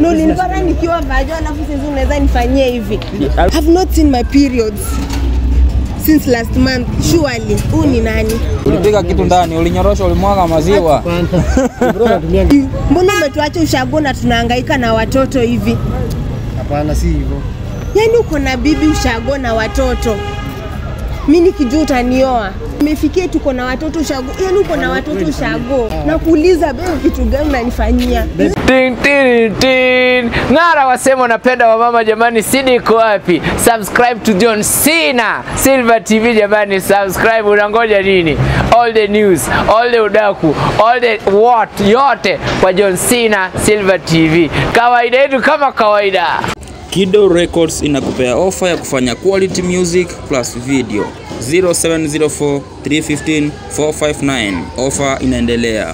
No, nilipata nikiwa vajo alafu sasa unaweza nifanyie hivi. Have not seen my periods since last month. Surely. Huu ni nani? Ulipiga kitu ndani, ulinyorosha, ulimwaga maziwa. Bro, natumia Mbona umetuacha ushago na tunahangaika na watoto hivi? hapana, si hivyo. Yaani uko na bibi ushago na watoto, mi nikijua utanioa. Imefikia tuko na watoto ushago, yaani uko na watoto ushago. Nakuuliza beo, kitu gani unanifanyia? Tin, tin, tin. Ng'ara wasema unapenda wamama jamani, sidi iko wapi? Subscribe to John Cena Silver TV jamani, subscribe. Unangoja nini? All the news, all the udaku, all the what yote kwa John Cena Silver TV. Kawaida yetu kama kawaida. Kido Records inakupea ofa ya kufanya quality music plus video 0704 315 459. Ofa inaendelea.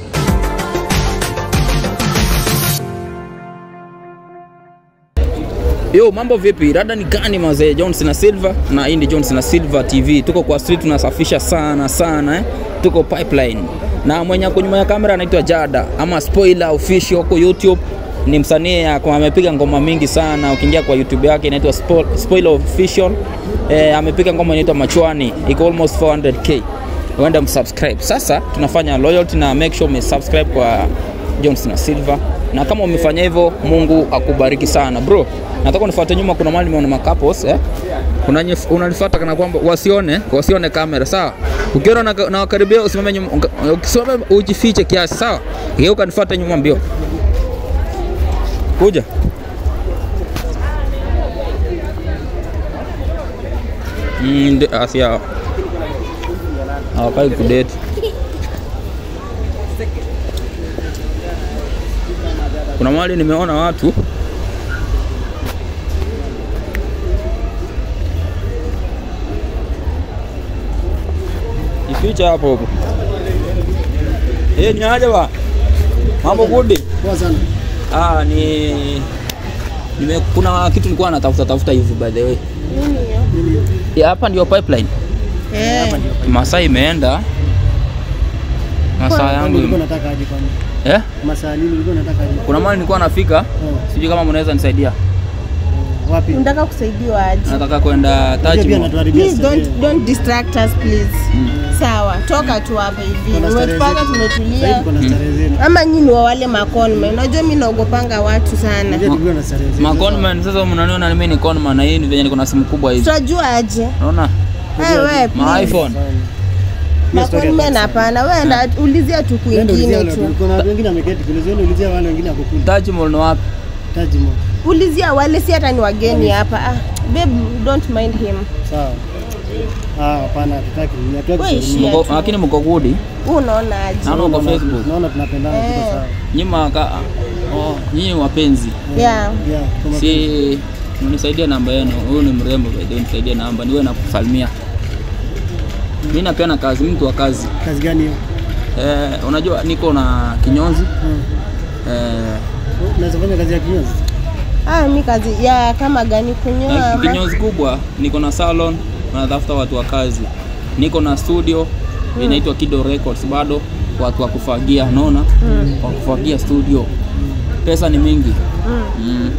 Yo, mambo vipi? Rada ni gani mazee? Johnson na Silva na hii ni Johnson na Silva TV. Tuko kwa street tunasafisha sana sana eh. Tuko pipeline. Na mwenye ako nyuma ya kamera anaitwa Jada ama Spoiler Official huko YouTube. Ni msanii ako- amepiga ngoma mingi sana. Ukiingia kwa YouTube yake inaitwa Spo- Spoiler Official. Eh, amepiga ngoma inaitwa Machwani. Iko almost 400k. Uenda msubscribe. Sasa tunafanya loyalty na make sure umesubscribe kwa Johnson na Silva. Na kama umefanya hivyo, Mungu akubariki sana bro. Nataka unifuate nyuma, kuna mahali nimeona makapos eh. Kuna unanifuata kana kwamba wasione, wasione kamera sawa. Ukiona na, na wakaribia usimame nyuma, uka- ukisimama ujifiche kiasi sawa. Geuka nifuate nyuma mbio. Kuja. Mm, ndi- asia hawakai kudate. Kuna mahali nimeona watu ificha hapo hapo. Eh, ni aje ba? Mambo gudi? Poa sana. Ah, ni nime, kuna kitu nilikuwa natafuta tafuta hivi by the way. Ya, hapa ndio pipeline. Eh, Masaa imeenda. Masaa Kwani yangu ulikuwa ime- unataka aje kwani? eh? Masaa nini ulikuwa unataka aje? Kuna mahali nilikuwa nafika, Oh, sijui kama mnaweza nisaidia. wapi? unataka kusaidiwa aje? Nataka kwenda Unajua Taj pia Mahal. natuharibia Please starehe. don't, don't distract us please. Sawa, toka tu hapa hivi. Kuna starehe Umetupanga zetu. Sasa hivi tumetulia. kuna starehe zenu. Ama nyinyi wa wale makonme. Unajua mimi naogopanga watu sana. Unajua tulikuwa na starehe zenu. Ma conman sasa mnaniona mimi ni conman na hii ni venye niko na simu kubwa hizi. Tutajua aje? Unaona? Eh, wewe Ma please. iPhone. Hiyo story ya Makonmen hapana. Wewe enda ulizia tu Nenda ulizia kwingine wale- tu. kuna watu wengine wameketi kule, ziende ulizia wale wengine wako kule. Taj Mahal ni wapi? Taj Mahal. Ulizia wale si hata ni wageni hapa. Ah, babe, don't mind him. Sawa. Ah, hapana, hatutaki. Ni hatutaki Wewe kusalimia. ishia. Mko- Lakini mko gudi. Wewe unaona aje? Naona uko Naona- Facebook. Naona tunapendana tuko sawa. Nyinyi maka oh, nyinyi wapenzi. Yeah. Yeah, kama Si mnisaidia namba yenu. Huyu ni mrembo by the way, nisaidie namba niwe nakusalimia. Mimi napeana kazi, mtu wa kazi. kazi gani hiyo? Eh, unajua niko na kinyonzi. Hmm. Eh, Unaweza fanya kazi ya kinyozi? Ah, mi kazi ya kama gani kunyoa na ama? kinyozi kubwa, niko na salon, natafuta watu wa kazi. Niko na studio inaitwa Kido Records bado watu wa kufagia, unaona? Wa kufagia studio. Pesa ni mingi. Mm.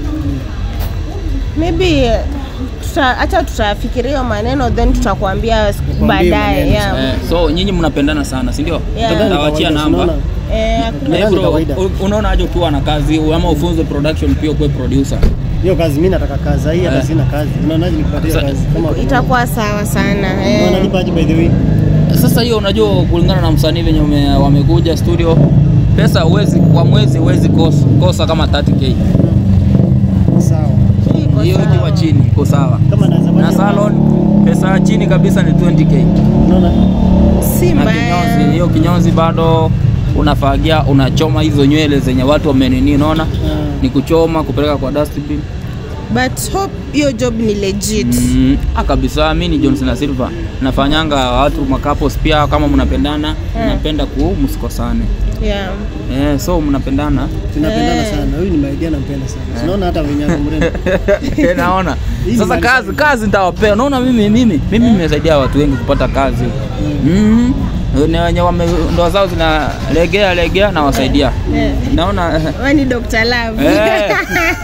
Maybe eh, tuta acha tutafikiria hiyo maneno then tutakwambia siku Tukwambie baadaye. maneno, Yeah. Eh, so nyinyi mnapendana sana, si ndio? Yeah. Nitawachia Kawaida, namba. unaona? Eh, hakuna- Na Nadhani bro, kawaida. u- unaona aje ukiwa na kazi ama ufunze production pia ukuwe producer. Hiyo kazi mimi nataka kazi, hii hata Eh. sina kazi. Unaonaje nikipatia Sasa- kazi? Kama itakuwa sawa sana. Eh. Unalipa aje by the way? Sasa hiyo unajua, kulingana na msanii venye ume- wamekuja studio, pesa uwezi kwa mwezi huwezi kosa, kosa kama 30k. Sawa. Iko Hiyo sawa. ikiwa chini iko sawa. Kama naweza Na fanya salon pesa ya chini kabisa ni 20k. unaona? Si Na mbaya. kinyozi, hiyo kinyozi bado unafagia, unachoma hizo nywele zenye watu wamenini, unaona? Ah. Ni kuchoma kupeleka kwa dustbin. But hope hiyo job ni legit. Mm, ah, kabisa mi ni Johnson na Silva nafanyanga watu makapos pia kama mnapendana napenda ku msikosane Yeah. eh, so mnapendana Tunapendana Eh. sana. Huyu ni maidia nampenda sana. Unaona hata venye ako mrembo. naona Hii ni sasa maanisha kazi kazi nitawapea unaona mimi mimi mimi nimesaidia watu wengi kupata kazi mm. ni wenye wame ndoa zao zinalegea legea na wasaidia Eh. naona Wewe ni Dr. Love. Eh.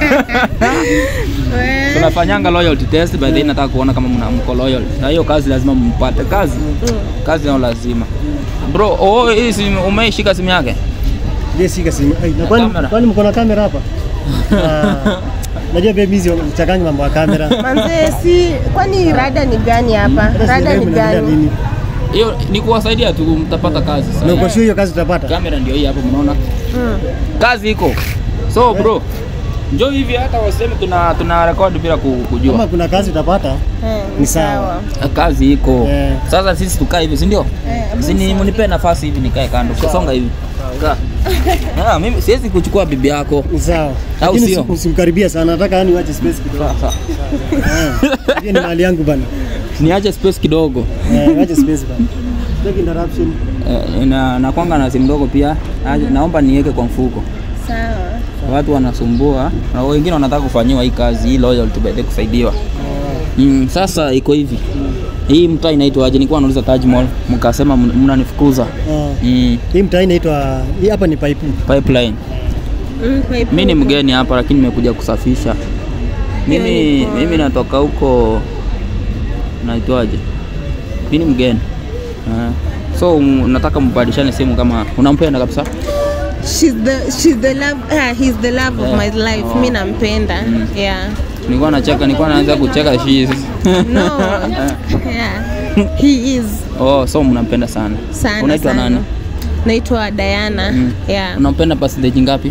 Wewe. tunafanyanga loyalty test by the way nataka kuona kama mna mko loyal na hiyo kazi lazima mpate kazi kazi nayo lazima bro oh, hii simu umeishika simu yake Je, shika simu. Ai, na kwani Kamera. kwani mko na kamera hapa? Ah, Najua baby hizi mchanganyi mambo ya kamera. Manze, si kwani rada ni gani hapa? Hata Rada sielewi ni mnaendelea gani? nini. hiyo ni kuwasaidia tu mtapata kazi Na sasa uko sure hiyo kazi utapata? kamera ndio hii hapo mnaona Mm. kazi iko so bro njoo hivi hata waseme tuna tuna record bila ku- kujua Kama kuna kazi utapata, Eh, Ni sawa. kazi iko Eh. sasa sisi tukae hivi si ndio Eh, sini mnipe nafasi hivi nikae kando songa hivi kaa Ah, mimi siwezi kuchukua bibi yako ni sawa. Au Lakini sio? usi- usimkaribia sana, nataka yani uache space kidogo. Sasa Eh, Hiyo ni mali yangu bana. niache space kidogo Eh, uache space bana. Take interruption. Eh, na nakwanga na simu ndogo pia Aje- naomba niweke kwa mfuko Sawa. watu wanasumbua na wengine wanataka kufanyiwa hii kazi hii loyalty by the kusaidiwa mm, sasa iko hivi hii mtaa inaitwaje nilikuwa nauliza Taj Mall mkasema mn- mnanifukuza Ah. mm, Hii mtaa inaitwa hii hapa ni pipe. pipeline Mm, pipe mi ni huko. mgeni hapa lakini nimekuja kusafisha mimi Hiyo iko. mimi natoka huko naitwaje mi ni mgeni uh, so m- nataka mbadilishane simu kama unampenda kabisa She's the she's the love ah, he's the love of Yeah. my life. Oh. Mimi nampenda. Yeah. nilikuwa nacheka nilikuwa naanza kucheka she No. yeah. He is oh so mnampenda sana sana unaitwa sana. nani Naitwa Diana. Mm. Yeah. unampenda percentage ngapi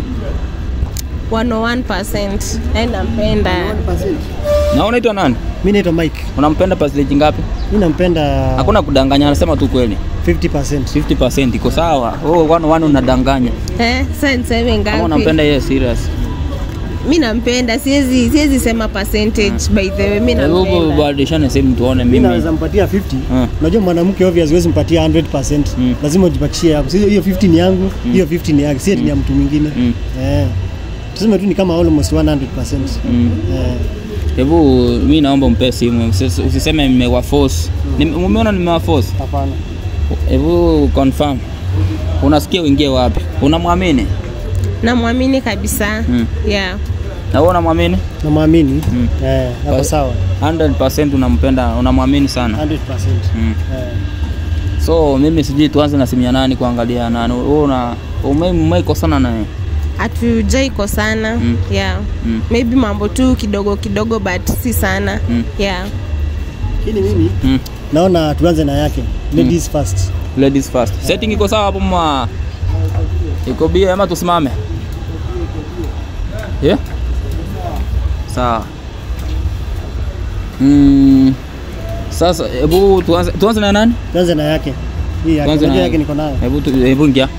101%. Yaani nampenda. na unaitwa nani Mimi naitwa Mike. unampenda percentage ngapi Mimi nampenda hakuna kudanganya anasema tu kweli 50%. 50% iko sawa oh, one, one unadanganya Eh, sasa niseme kama ngapi? unampenda yeye serious Mimi nampenda. Siwezi siwezi sema percentage by the way. Mimi hebu nampenda. badilishane simu tuone Mimi mimi naweza mpatia 50. Ah. Unajua mwanamke obvious huwezi mpatia 100%. Mm. Lazima ujibakishie hapo. Sio hiyo 50 ni yangu, hiyo 50 ni yake, si eti ni ya mtu mwingine. Mm. Eh. Tuseme tu ni kama almost 100%. Mm. Eh. Hebu mi naomba mpe simu, usis- usiseme nimewa force. Nime- Umeona nimewa force? Hapana. Hebu confirm. Unasikia uingie wapi? Unamwamini? Namwamini kabisa. Mm. Yeah. Na wewe unamwamini? Namwamini. Mm. Eh, hapo Bas- sawa. 100% unampenda, unamwamini sana. 100%. Mm. Eh. So mimi sijui tuanze na simu ya nani kuangalia nani. Wewe una ume- umeikosana naye? Hatujai kosana. Mm. Yeah. Mm. Maybe mambo tu kidogo kidogo but si sana. Mm. Yeah. Lakini mimi Mm. naona tuanze na yake. Ladies first. Ladies first. Setting iko sawa hapo mwa. Iko bia ama tusimame? Yeah? Sawa. Mm. Sasa hebu tuanze tuanze na nani? Tuanze na yake. Hii yake. Tuanze na Unajua yake. yake niko nayo. Hebu tu- hebu ingia.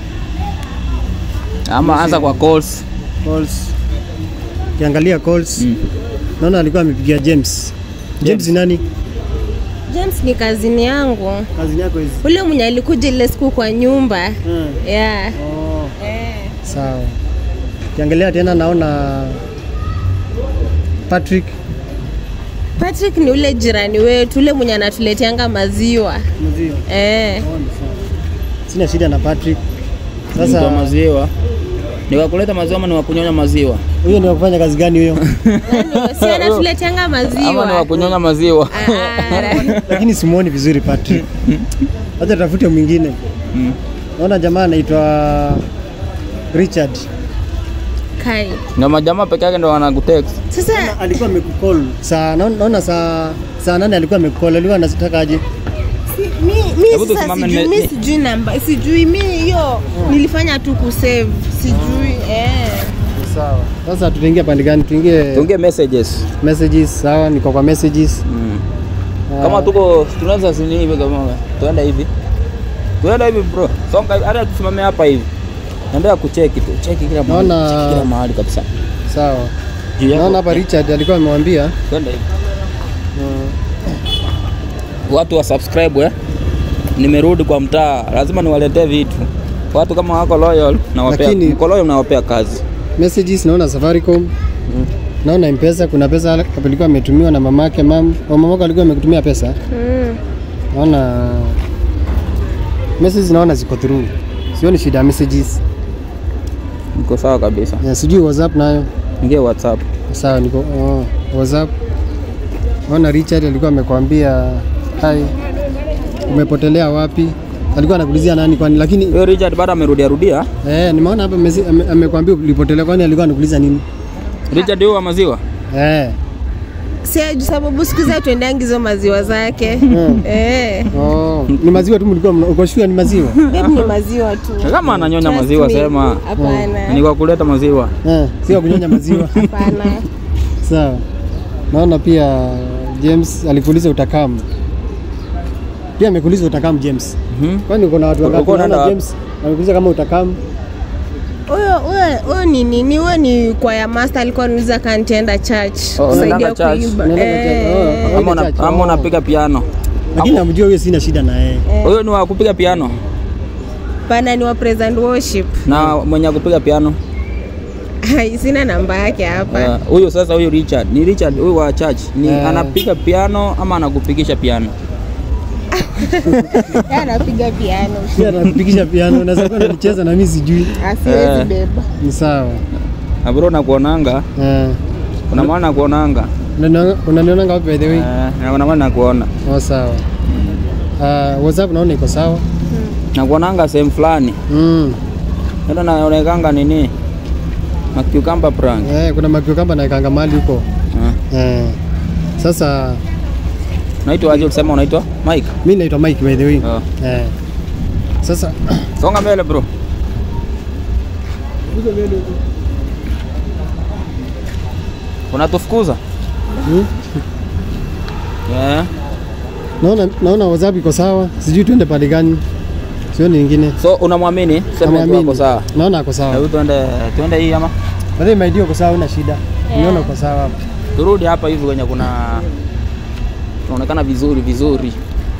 Ama anza kwa calls. Calls. Kiangalia calls. Mm. Naona alikuwa amepigia James. James ni nani? James ni kazini yangu. Kazi yako hizi. Ule mwenye alikuja ile siku kwa nyumba. Hmm. Yeah. Oh, Eh. sawa. Kiangalia tena naona Patrick Patrick ni ule jirani wetu, ule mwenye anatuleteanga maziwa. Mzio. Eh. Oh, ni sawa. Sina shida na Patrick. Mtu wa Sasa maziwa. Ni wa kuleta maziwa ama ni wa kunyonya maziwa? huyo ni wa kufanya kazi gani huyo? Yaani, si anatuleteanga Ama ni wa maziwa. kunyonya maziwa? Ah, ah. Lakini simuoni vizuri Patrick. Hata tafute mwingine. Mm. Naona jamaa anaitwa Richard. Kai. Na majamaa peke yake ndo wanakutext. Sasa Alikuwa amekucall. Saa naona naona saa saa nane alikuwa amekucall. Alikuwa anataka aje? si- mi Hebu mi sasa tusimame sijui nime- mi sijui namba sijui mi hiyo nilifanya tu kusave sijui eh. Sawa. Sasa tutaingia pande gani? Tuingie Tuongee messages. messages. Sawa, niko kwa messages. Mm. Ah, Kama tuko tunaweza sini hivi kama tuenda hivi. Tuenda hivi bro. Songa hivi, hata tusimame hapa hivi. Naendelea kucheki tu. Cheki kila mahali. Naona- Cheki kila mahali kabisa. sawa. Juu yako. Naona hapa Richard alikuwa amemwambia Twende hivi. uh, Watu wa subscribe eh. Nimerudi kwa mtaa. Lazima niwaletee vitu. Watu kama wako loyal na wapea, Lakini- mko loyal na wapea kazi. messages naona Safaricom. Naona M-Pesa kuna pesa hapo ilikuwa ametumiwa na mamake mam. Au mamako alikuwa amekutumia pesa. Mm. Naona messages naona ziko through, sioni shida ya messages. Niko sawa kabisa. Yeah, sijui WhatsApp nayo Ingia WhatsApp. sawa, niko oh, WhatsApp. Naona Richard alikuwa amekwambia hai, umepotelea wapi? Alikuwa anakulizia nani kwani, lakini Huyo Richard bado amerudia rudia. eh, nimeona hapa mesi- ame- amekwambia ulipotelea, kwani alikuwa anakuuliza nini? Richard huyo wa maziwa. Eh, Si juu sababu siku za tuendangi hizo maziwa zake. Mm. Eh. oh, ni maziwa tu mlikuwa mna- uko sure ni maziwa? Babe ni maziwa tu. Kama ananyonya Trust maziwa me. sema Hapana. ni kwa kuleta maziwa. Eh, sio kunyonya maziwa. Hapana. Sawa. Naona pia James alikuuliza utakamu. Pia amekuuliza utakamu James. Mhm. Kwani uko na watu wangapi? Ulikuwa unaenda Naona wapi? James amekuuliza kama utakamu. Huyo huyo huyo ni nini? Huyo ni kwa ya master alikuwa anauliza kama nitaenda church. Oh, kusaidia unaendanga church? kuimba. Unaendanga Eh. church? Oh. Ama una- Church, ama oh. unapiga piano. Lakini namjua huyo sina shida na yeye. Huyo ni wa kupiga piano Pana ni wa praise and worship. na mwenye kupiga piano. Hai, sina namba yake hapa. Eh, Huyo sasa huyo Richard. Ni Richard huyo wa church. Ni Eh. anapiga piano ama anakupigisha piano? Yeye anapiga piano. Pia anakupigisha piano, unaweza kuwa unacheza na mimi sijui. Asiwezi Eh. beba. Ni sawa. Na bro nakuonanga. Eh. Kuna maana nakuonanga. Unaniona- Unaniona ngapi by the way? Eh, na kuna maana nakuona. Oh, sawa. Uh, WhatsApp naona iko sawa. Nakuonanga sehemu fulani. Mm. Ndio naonekanga nini? Makiukamba prank. Eh, kuna makio kamba naekanga mali huko. Eh. Eh. Sasa Unaitwa aje ulisema unaitwa? Mike. mimi naitwa Mike by the way. Oh. Eh. Sasa Songa mbele bro. Unatufukuza? Hmm? Yeah. naona naona WhatsApp iko sawa, sijui tuende pale gani, sioni nyingine. So unamwamini? Sema tu Namwamini. wako sawa. Naona ako sawa. Hebu tuende tuende hii ama Baadaye my dear uko sawa, una shida. Niona uko sawa hapa. turudi hapa hivi kwenye kuna tunaonekana vizuri vizuri.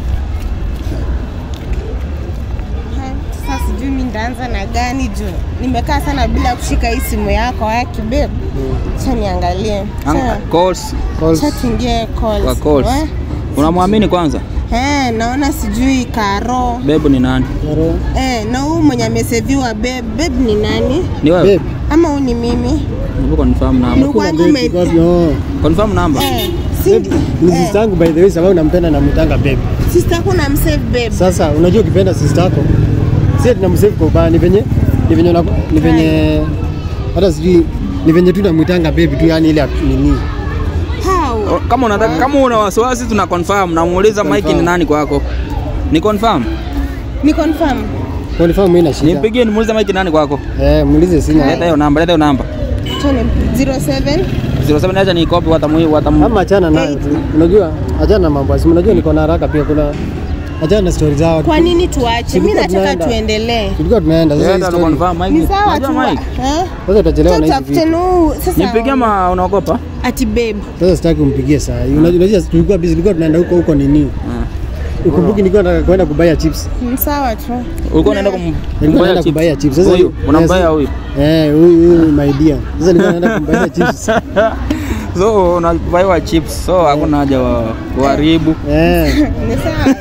Sasa sijui mimi ndaanza na gani juu nimekaa sana bila kushika hii simu yako haki babe. Acha niangalie. Anga- Calls Calls. Acha tuingie calls. kwa calls. Eh? Unamwamini kwanza? Eh, naona sijui Karo. Bebu ni nani? Karo. Eh, na huyu mwenye ameseviwa babe, babe ni nani? Ni wewe? Babe. Ama huyu ni mimi? Hebu confirm Ni number. kwangu Babe, ume... iko wapi? Oh. Confirm number. Eh, si Babe, ni sister yangu by the way, sababu nampenda na mtanga babe. sister yako na msave babe. Sasa unajua ukipenda sister yako si tunamsave kwa ubaya, ni venye ni venye una- ni venye hata sijui ni venye tu namwitanga babe tu, yani ile nini How? O, Kama unataka kama una wasiwasi tuna confirm namuuliza Mike ni Confirm. nani kwako. Ni confirm. Ni confirm. Qualify mimi na shida. Nimpigie nimuulize Mike ni nani kwako. Eh, muulize sina. Leta hiyo namba, leta hiyo namba. Tone 07 07 acha ni copy watamu watamu. Ama achana nayo tu. Unajua, achana na mambo ya simu. Unajua niko na haraka pia kuna achana na story zao. Kwa nini tuache? Mimi Tulikuwa nataka tunaenda. tuendelee. Tulikuwa tunaenda sasa hii Leta story. confirm Mike. Ni sawa Unajua tu. Mike. Eh? Sasa utachelewa na hizi Tutafute vitu. nu sasa. Nipigie ama unaogopa? Ati babe. Sasa sitaki umpigie saa hii. Unajua unajua tulikuwa busy, tulikuwa tunaenda huko huko nini? Ukumbuki nilikuwa nataka kwenda kubaya chips. Ni sawa tu. Ulikuwa unaenda kum Nilikuwa naenda kubaya chips. Sasa Huyu unambaya yes. huyu. Eh, huyu huyu my dear. Sasa nilikuwa naenda kubaya chips. So unabaiwa chips. So hakuna haja wa kuharibu. Eh. Ni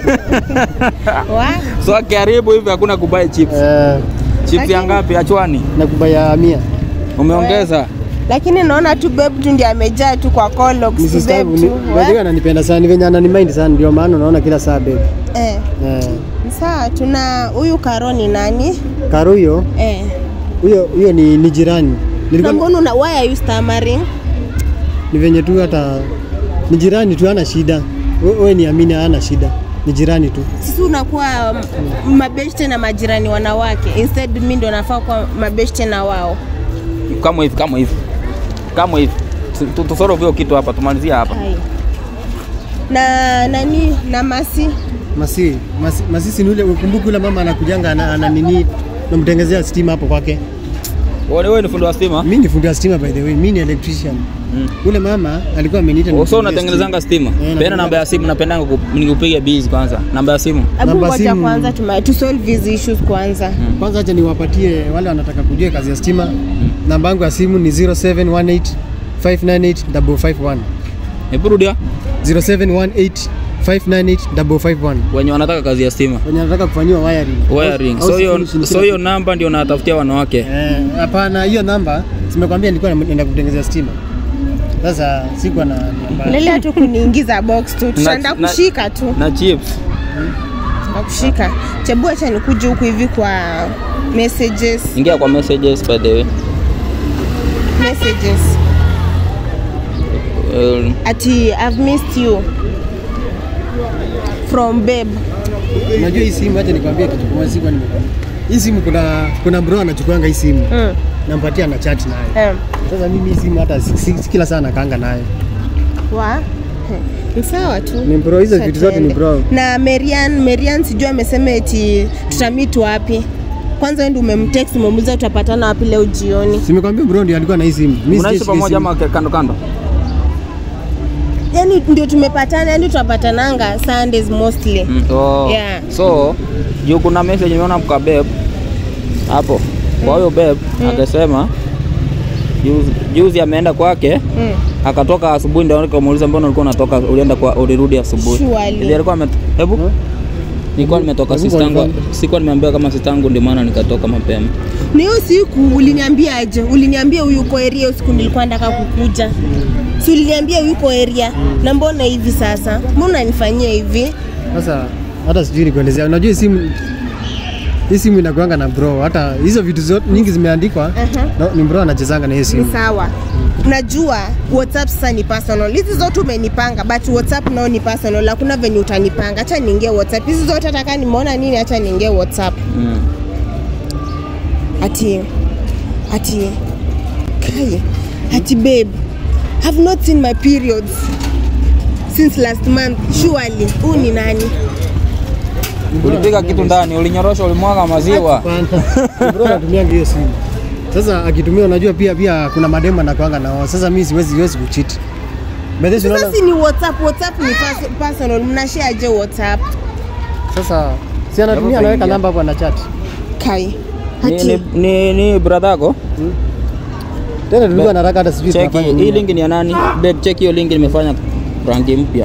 sawa. Wa? So akiharibu hivi hakuna kubai chips. Eh, Chips ya ngapi achwani? na kubaya mia. Umeongeza? Lakini naona tu babe tu ndiye amejaa tu kwa Colox Ni tu sister yangu babe ni tu. by the way wa? ananipenda sana, ni venye ananimind sana ndio maana unaona kila saa babe. Eh. Eh. Ni sawa tuna huyu Karo ni nani? Karo huyo, Eh. huyo huyo ni, ni jirani. Na Nilikuwa mbona una why are you stammering? ni venye tu hata ni jirani tu, hana shida. We- Wewe niamini, hana shida, ni jirani tu. Sisi unakuwa um, mabeshte na majirani wanawake. Instead mimi ndo nafaa kuwa mabeshte na wao. Kama hivi, kama hivi. Kama hivi. Tu- tu- Tusolve hiyo kitu hapa, tumalizie hapa. Hai. Na nani na Masi? Masi, masi, masisi ni ule, ukumbuke ule mama anakujanga ana, ana nini, namtengezea stima hapo kwake. Wewe wewe ni fundi wa stima? Mimi ni fundi wa stima by the way, mimi ni electrician. Mm. Ule mama alikuwa ameniita Oh, so nimpigie unatengenezanga stima? natengeneza. Pena namba ya simu napendanga ku- nikupiga busy kwanza. Namba ya simu. Hebu Namba ngoja simu. kwanza tuma to solve these issues kwanza. stima. Kwanza acha niwapatie wale wanataka kujua kazi ya stima. Namba yangu ya simu ni 0718 598 551. Hebu rudia. 0718 598 wenye wanataka kazi ya stima wenye anataka kufanyiwa wiring. wiring Au- so au hiyo solution so kila hiyo namba ndio natafutia wanawake Eh, hapana, hiyo namba simekwambia nilikuwa naenda kutengenezea stima. Sasa sikuwa na namba. Endelea tu kuniingiza box tu, tutaenda na- kushika tu, na chips tutaenda kushika. Chebu acha nikuje huku hivi kwa messages, ingia kwa messages by the way messages. Um, Ati I've missed you from babe. Unajua hii simu, acha nikwambie kitu kimoja, sikuwa nimekwambia. Hii simu kuna kuna bro anachukuanga hii simu. Mm. Nampatia na chat naye. Um, Sasa mimi hii simu hata si, si, si kila saa nakaanga naye. wa He, ni sawa tu. Ni bro, hizo vitu zote ni bro. Na Marian, Marian sijui amesema eti tutamit wapi. Kwanza wewe ndio umemtext umemuuliza tutapatana wapi leo jioni. Simekwambia bro ndio alikuwa na hii simu. Mimi unaishi sijashika pamoja simu. ama kando kando Yaani ndio tumepatana, yaani tunapatananga Sundays mostly. Mm, oh. Yeah. so juu kuna message nimeona kwa beb hapo kwa huyo beb akasema juzi, juzi ameenda kwake Mm. akatoka asubuhi ndio nikamuuliza mbona ulikuwa unatoka ulienda kwa ulirudi asubuhi Surely. Ndiye alikuwa ame hebu nilikuwa nimetoka Hebu sistangu confirm. sikuwa nimeambiwa kama sistangu ndio maana nikatoka mapema Ni hiyo siku uliniambia aje? Uliniambia uyuko area hiyo siku nilikuwa nataka kukuja. Si uliniambia uyuko area na mbona hivi sasa? Mbona unanifanyia hivi? Sasa hata sijui nikuelezea. Unajua hii simu hii simu inakuanga na bro. Hata hizo vitu zote nyingi zimeandikwa. Aha. No, ni bro anachezanga na hiyo Ni simu. sawa. Unajua WhatsApp sasa ni personal. Hizi zote umenipanga but WhatsApp nao ni personal. Hakuna venye utanipanga. Acha niingie WhatsApp. Hizi zote hata kama nimeona nini acha niingie WhatsApp. mm. Ati ati kai ati babe have not seen my periods since last month surely huu ni nani ulipiga kitu ndani ulinyorosha ulimwaga maziwa Hapana. Ni bro anatumianga hiyo simu. Sasa akitumia unajua pia pia kuna mademo anakuanga nao. Sasa mimi siwezi siwezi kucheat. By the way, sasa unaona si ni whatsapp whatsapp ni pers- personal mnashare aje whatsapp sasa si anatumia anaweka namba hapo ana chat. kai ni, ati ni, ni, ni brother yako Tena tulikuwa nataka hata sijui cheki tunafanya hii nini. link ni ya nani babe cheki hiyo link nimefanya rangi mpya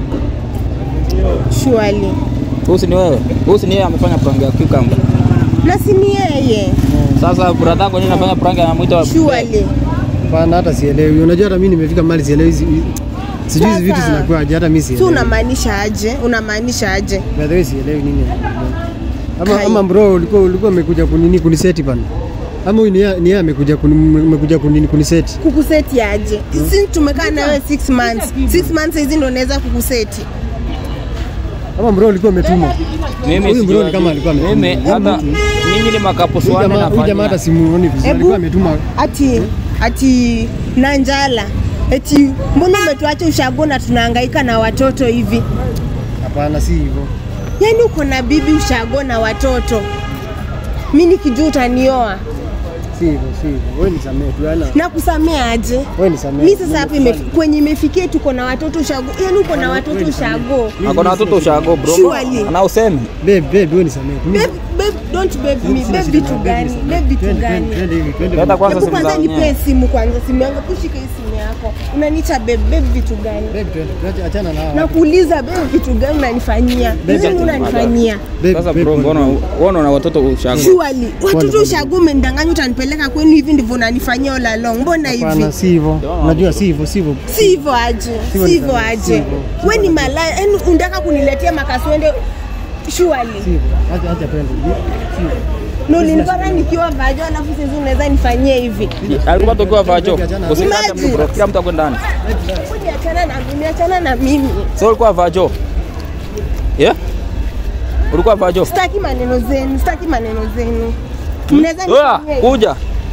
surely husi ni wewe husi ni yeye amefanya prank ya cucumber na si ni yeye sasa brother yako nini anafanya prank anamwita surely Hapana hata sielewi. Unajua hata mimi nimefika mahali sielewi hizi sijui hizi vitu Sasa, zinakuwaje hata mimi si sielewi. unamaanisha aje unamaanisha aje By the way sielewi nini. Ama Kai. ama bro ulikuwa ulikuwa umekuja kunini kuniseti bana. Ama huyu ni yeye ni yeye amekuja kuni- amekuja kunini kuniseti. kukuseti aje si tumekaa nawe 6 months 6 months hizi ndo naweza kukuseti Ama bro ulikuwa umetumwa. mimi Huyu bro sijui- ni kama alikuwa ametuma. mimi hata mimi ni makapusu Huyu wanne jamaa huyu jamaa hata nafanya simuoni vizuri. Ebu. Alikuwa ametuma ati ati na njala eti mbona umetuacha ushago na tunahangaika na watoto hivi hapana si hivyo. yaani uko na bibi ushago na watoto mi nikijua utanioa Si hivyo, si hivyo. Wewe nisamee tu yana. na kusamea aje Wewe nisamee. mi sasa hapa ime- kwenye imefikia tuko na watoto ushago yaani uko na watoto ushago ako na watoto ushago bro Surely. na useme Babe, babe, wewe nisamee. tu. Mimi- Babe, babe, don't babe me Sina babe shida vitu na babe, gani nisamee. babe vitu Twende, gani twende, twende hivi, twende Leta hivi. kwanza Hebu simu kwanza za nipee wenyewe. simu kwanza simu yangu kushika hii simu yako unaniita babe babe vitu gani Babe, twende. Tuache- Achana na hao. nakuuliza babe vitu gani unanifanyia nini unanifanyia Babe, sasa babe, bro pole, mbona pole. uona na watoto ushago Surely, watoto pole. ushago umenidanganya utanipeleka kwenu hivi ndivyo unanifanyia all along mbona hivi Hapana, si hivyo. Unajua si hivyo, si hivyo. si hivyo aje Sivyo si ni hivyo sawa, aje sivyo. we ni malaya yani unataka kuniletea makaswende Si shuali hivyo. Acha acha twende. Si hivyo. na ulinipata nikiwa vajo alafu sasa unaweza nifanyie hivi alikuwa tokiwa vacho usikate Imagine. mtu bro kila mtu akwe ndani Kuja achana na mimi achana na mimi so ulikuwa vacho yeah ulikuwa vacho sitaki maneno zenu sitaki maneno zenu mnaweza Oya, nifanyia hivi. kuja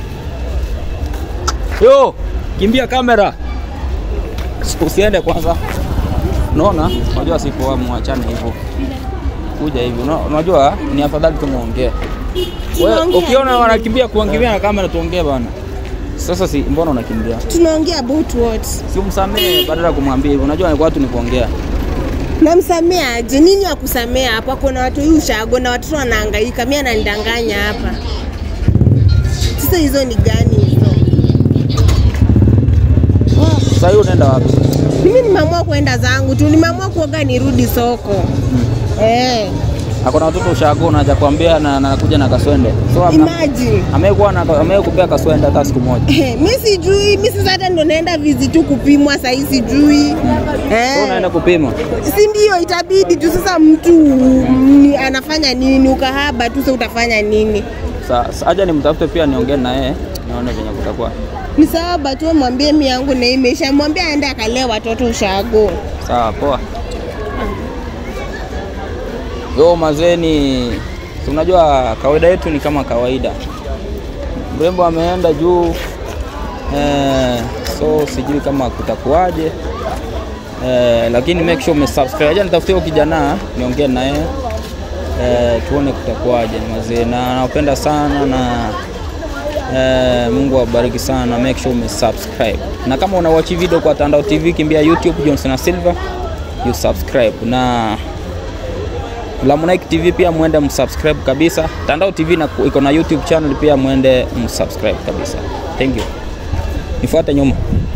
yo kimbia kamera usiende kwanza unaona unajua sipoa mwachane hivyo kuja hivi Una- unajua ni afadhali tumuongee Wewe, Tunaongea ukiona nini? wanakimbia kuangilia na kamera tuongee bana sasa si mbona unakimbia tunaongea about what si umsamee badala ya kumwambia hivyo unajua watu ni kuongea namsamea aje nini wa kusamea hapa kuna watu hii ushago na watoto wanahangaika mi ananidanganya hapa sasa hizo ni gani hizo sasa hiyo unaenda wapi mimi nimeamua kwenda zangu tu, nimeamua kuoga nirudi soko. Eh, Akona watoto ushago na hajakwambia na na anakuja na kaswende. So amna- imagine. amekuwa na amekupea kaswende hata siku moja. mi sijui, mi sasa hata ndo naenda vizi tu kupimwa sahii sijui. So Eh. unaenda kupima. si ndio itabidi tu sasa mtu ni, anafanya nini ukahaba tu sasa utafanya nini Sasa acha nimtafute pia niongee na yeye nione venye kutakuwa. ni sawa batu mwambie mi yangu na imeisha mwambie aende akalee watoto ushago Sawa, poa. Yo mazeni, si unajua kawaida yetu ni kama kawaida. Mrembo ameenda juu eh, so sijui kama kutakuwaje eh, lakini make sure umesubscribe. Acha nitafutie huyo kijana niongee naye eh, tuone kutakuwaje mazee, na nawapenda sana na Eh, Mungu awabariki sana, make sure umesubscribe. Na kama una watch video kwa Tandao TV, kimbia YouTube Johnson na Silva, you subscribe. Na Lamonike TV pia mwende msubscribe kabisa. Tandao TV na iko na YouTube channel pia mwende msubscribe kabisa. Thank you. Nifuate nyuma.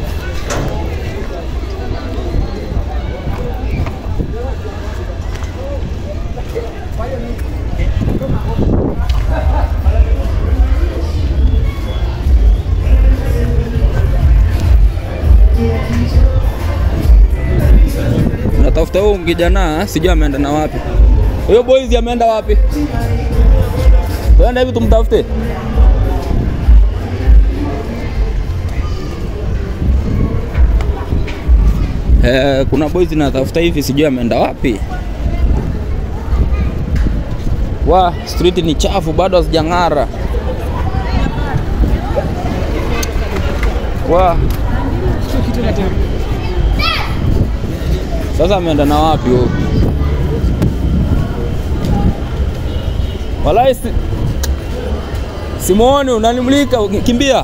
Natafuta huyu kijana, sijui ameenda na wapi. Huyo boys ameenda wapi? Tuende hivi tumtafute. Eh, kuna boys natafuta hivi, sijui ameenda wapi. Wa street ni chafu, bado hazijang'ara. Wa sasa ameenda na wapi huyo? Walai si... Simoni unanimulika, kimbia.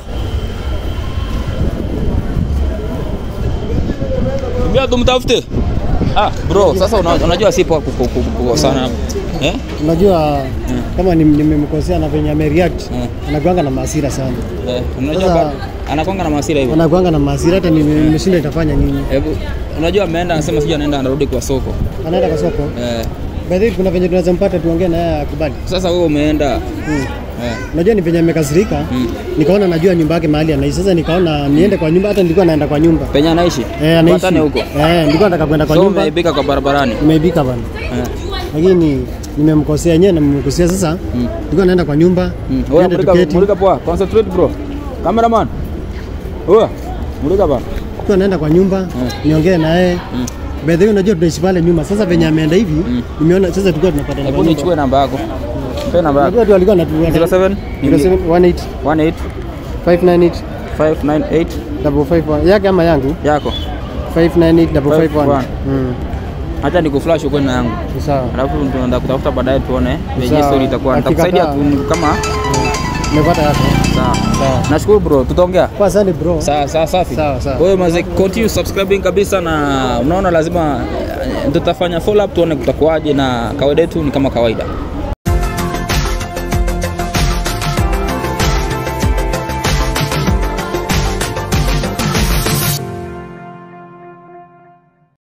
Kimbia tumtafute. Ah, bro, sasa una, unajua sipo kukosana. Eh? Unajua kama ni- nimemkosea na venye amereact Mm. anakuanga na maasira sana, Eh, unajua Sasa- bado anakwanga na masira hivyo. anakuanga na maasira hata nime- nimeshinda itafanya nini. Hebu unajua ameenda anasema sijui anaenda anarudi kwa soko. Anaenda kwa soko, Eh, by the way, kuna venye tunaweza mpata tuongee na yeye akubali. sasa wewe umeenda Mm. eh, Unajua ni venye amekasirika, Mm. nikaona najua nyumba yake mahali anaishi. Sasa nikaona niende kwa nyumba, hata nilikuwa naenda kwa nyumba penye anaishi. eh, anaishi Patane huko. eh, nilikuwa nataka kwenda kwa So nyumba, umeibika kwa barabarani. imeibika bana, Eh. lakini nimemkosea yenyewe, nimemkosea sasa. Mm. Nilikuwa naenda kwa nyumba, Mm. Oya, niende mulika, tuketi, mulika poa. Concentrate bro. Cameraman. Oya, mulika bana. nilikuwa naenda kwa nyumba niongee na yeye Mm. By the way, unajua tunaishi pale nyuma. Sasa venye ameenda hivi, nimeona sasa tulikuwa tunapata Hebu nichukue namba yako. Mpe namba yako. Unajua tu alikuwa anatu 07 0718 18 598 598 551 yake ama yangu yako. 598 551 551. mm Acha nikuflash uko na yangu. ni sawa Alafu tunaenda kutafuta baadaye tuone venye Sawa. story itakuwa. Hakika Nitakusaidia kaa. tu kama nimepata yako sawa. sawa Nashukuru bro, tutaongea. kwa asante bro Sawa sawa safi. Sawa, sawa. Kwa hiyo maze continue subscribing kabisa na unaona lazima eh, tutafanya follow up tuone kutakuwaje na kawaida yetu ni kama kawaida.